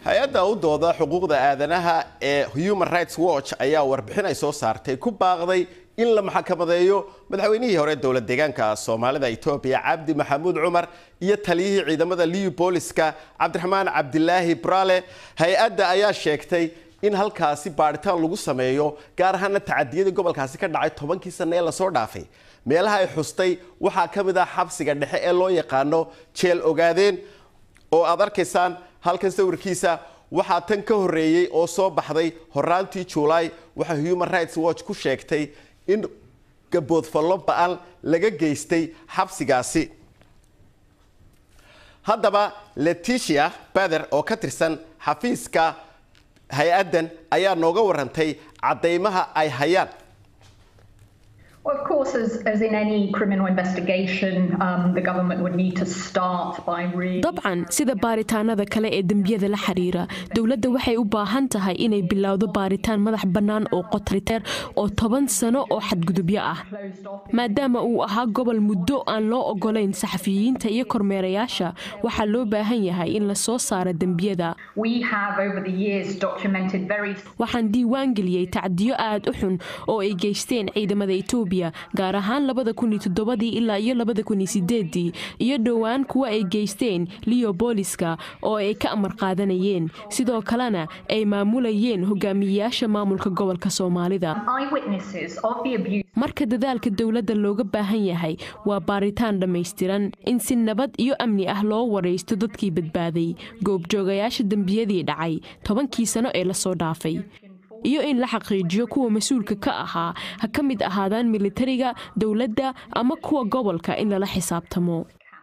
hay-adda u dooda xuquuqda aadanaha ee human rights watch ayaa warbixin ay soo saartay ku baaqday in la maxkamadeeyo madaxweynihii hore dowlad deegaanka soomaalida etoobiya cabdi maxamuud cumar iyo taliyihii ciidamada liu booliska cabdiraxmaan cabdilaahi brale hay-adda ayaa sheegtay in halkaasi baadhitaan lagu sameeyo gaar ahaana tacadiyadii gobolkaasi ka dhacay tobankii sanne ee lasoo dhaafay meelaha ay xustay waxaa ka mid ah xabsiga dhexe ee loo yaqaano jeel ogaadeen oo aad arkaysaan halkan sawirkiisa waxaa tan ka horeeyey oo soo baxday horaantii juulaay waxaa human rights watch ku sheegtay in gaboodfallo ba-an laga geystay xabsigaasi haddaba leticia bader oo ka tirsan xafiiska hay-addan ayaa nooga warantay caddaymaha ay hayaan Well, of course, as, as in any criminal investigation, um, the government would need to start by really. dabcan sida baaritaanada kale ee dembiyada la xiriira dowladda waxay u baahan tahay inay bilowdo baaritaan madax bannaan oo qotriteer oo toban sano oo xadgudubyo ah maadaama uu ahaa gobol muddo aan loo ogolayn saxafiyiinta iyo kormeerayaasha waxaa loo baahan yahay in la soo saaro dembiyada We have over the years documented very waxaan diiwaan geliyey tacdiyo aad u xun oo ay geysteen ciidamada etoobiya gaar ahaan labada kun iyo toddobadii ilaa iyo labada kun iyo sideedii iyo dhowaan kuwa ay geysteen leo booliska oo ay ka amar qaadanayeen sidoo kalena ay maamulayeen hogaamiyeyaasha maamulka gobolka soomaalida eyewitnesses of the abuse. marka dadaalka dowladda looga baahan yahay waa baaritaan dhammaystiran in si nabad iyo amni ah loo waraysto dadkii badbaaday goobjoogayaasha dembiyadii dhacay tobankii sano ee lasoo dhaafay iyo in la xaqiijiyo kuwa mas-uulka ka ahaa ha ka mid ahaadaan militariga dowladda ama kuwa gobolka in lala xisaabtamo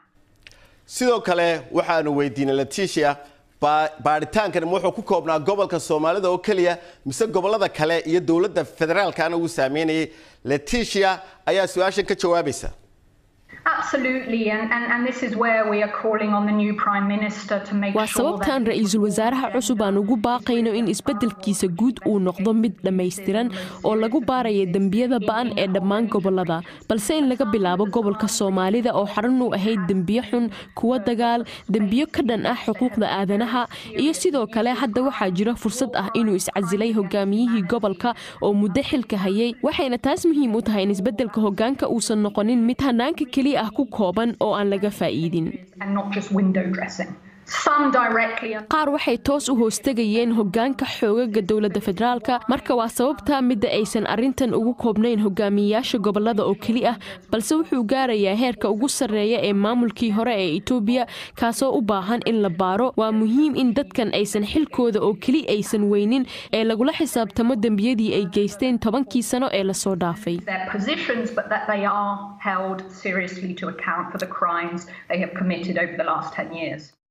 sidoo kale waxaanu weydiinay leticia baadhitaankan wuxuu ku koobnaa gobolka soomaalida oo keliya mise gobolada kale iyo dowladda federaalkana uu saameynayay leticia ayaa su-aashan ka jawaabaysa Absolutely, and, and, and this is where we are calling on the new Prime Minister to make waa sure sababtaan that. ra-iisul wasaaraha cusub aan ugu baaqayno in isbeddelkiisa guud uu noqdo mid dhammaystiran oo lagu baaraya dembiyada ba'an ee dhammaan gobolada balse in laga bilaabo gobolka soomaalida oo xarun u ahayd dembiyo xun kuwa dagaal dembiyo ka dhan ah xuquuqda aadanaha iyo sidoo kale hadda waxaa jira fursad ah inuu iscasilay hogaamiyihii gobolka oo muddo xilka hayay waxayna taas muhiim u tahay in isbeddelka hogaanka uusan noqonin mid hanaanka keliya ah ku kooban oo aan laga faa'iidin and not just window dressing. Some directly and qaar waxay toos u hoostegayeen hogaanka xoogaga dowladda federaalka marka waa sababta midda aysan arrintan ugu koobnayn hogaamiyeyaasha gobolada oo keli ah balse wuxuu gaarayaa heerka ugu sarreeya ee maamulkii hore ee etoobiya kaasoo u baahan in la baaro waa muhiim in dadkan aysan xilkooda oo keli aysan weynin ee lagula xisaabtamo dembiyadii ay geysteen tobankii sano ee lasoo dhaafay their positions, but that they are held seriously to account for the crimes they have committed over the last 10 years.